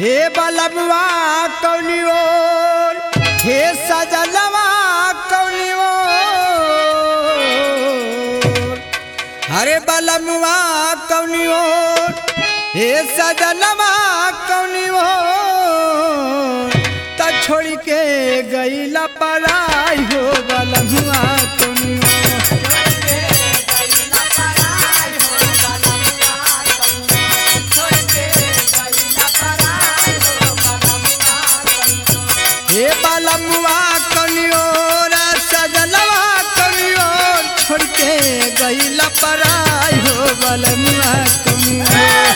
हे बलबवा कौनी ओर हे सजलवा कौनी ओर हरे बलबवा कौनी ओर हे सजलवा कौनी ओर त छोड़ के गईला पराई हो बलबवा कौनी ओर हे बालमुआ कनियोर सजलवा कनियोर छोड़ के गईला पराई हो बालमुआ कनियोर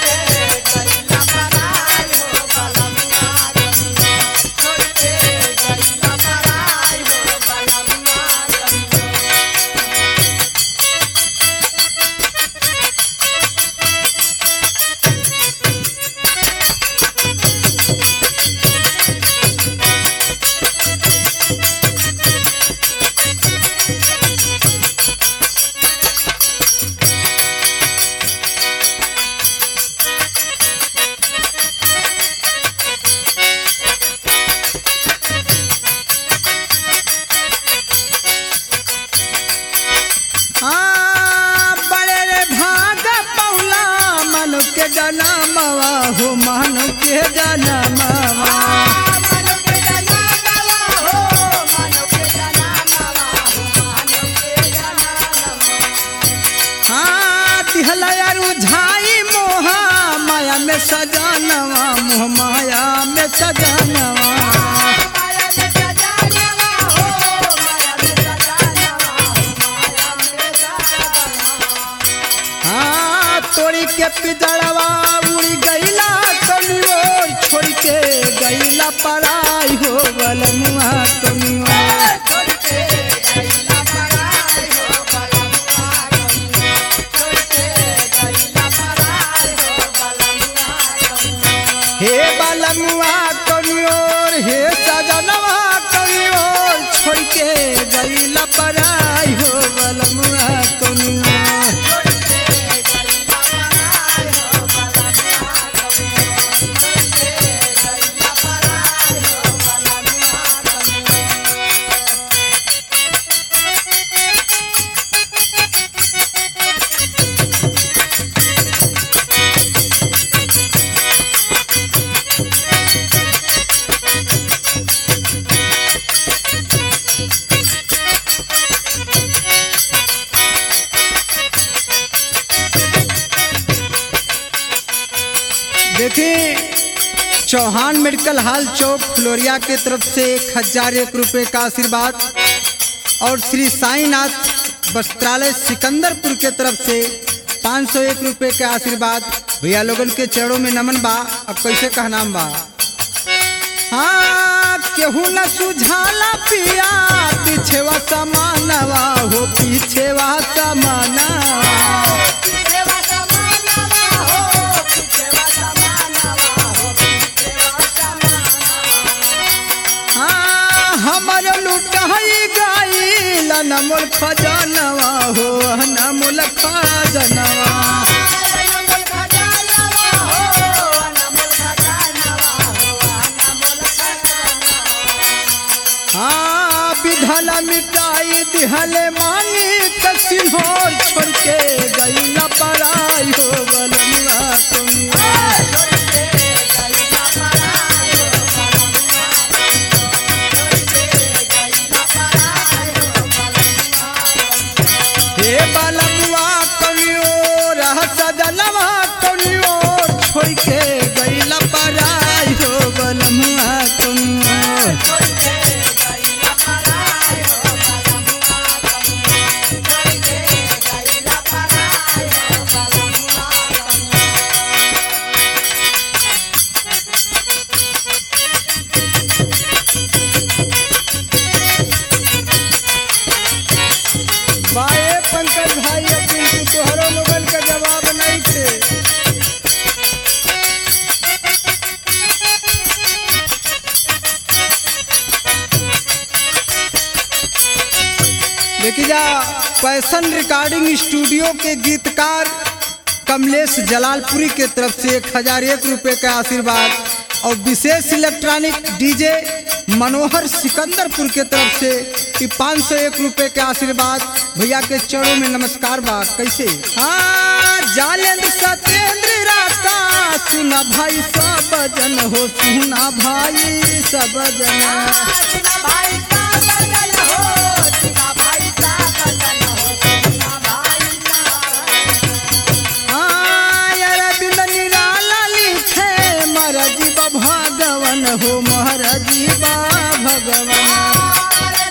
हाँ, बड़े रे भाग पौला मन के जनमवा हो मन के जनमवा हाँ तिहलया रुझाई मोहा माया में सजनवा मोह माया में सजनवा हाँ तोड़ी के पिजड़वा उड़ी गईला कनियोर छोड़ के गईला पराई हो बलमुआ कनियोर हे बलमुआ कनियोर हे सजनवा कनियोर छोड़ के गईला पराई हो बलमुआ कनियोर देखिए चौहान मेडिकल हॉल चौक फ्लोरिया के तरफ से एक हजार एक रुपये का आशीर्वाद और श्री साईनाथ वस्त्रालय सिकंदरपुर के तरफ से पाँच सौ एक रुपये के आशीर्वाद भैया लोगन के चरणों में नमन बा अब कैसे कहनाम बा हाँ केहू न सुझाला पिया पीछेवा समानवा हो पीछेवा समानवा हाँ, हमर लुटाई गईल नमोल खजनवा हो नमोल खजनवा हाँ विधल मिटाई दिहले मानी कसिन्होर छोड़ के गईला पराई हो बलनुआ तुम हे बलनुआ कनियोर सजलवा कनियोर छोड़ के गईला पराई हो बलनुआ कनियोर बाए पंकज भाई अब बिल्कुल तोहरो लोगन का जवाब नहीं थे देखी जा पैसन रिकॉर्डिंग स्टूडियो के गीतकार कमलेश जलालपुरी के तरफ से एक हजार एक रुपये का आशीर्वाद और विशेष इलेक्ट्रॉनिक डीजे मनोहर सिकंदरपुर के तरफ से कि पाँच सौ एक रुपये के आशीर्वाद भैया के चरणों में नमस्कार बा कैसे हाँ जालेंद्र सत्येंद्र राका सुना भाई सब जन हो सुना भाई सब जन अरविंद निराला लिखे महाराजी बा भगवन हो महाराजी बा भगवन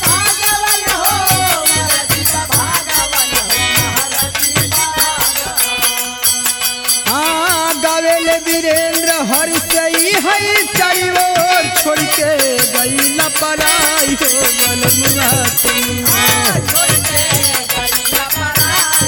हाँ गावेले वीरेंद्र हर सही है चाइवो छोड़ के गई न पराई हो बलमुआ तुम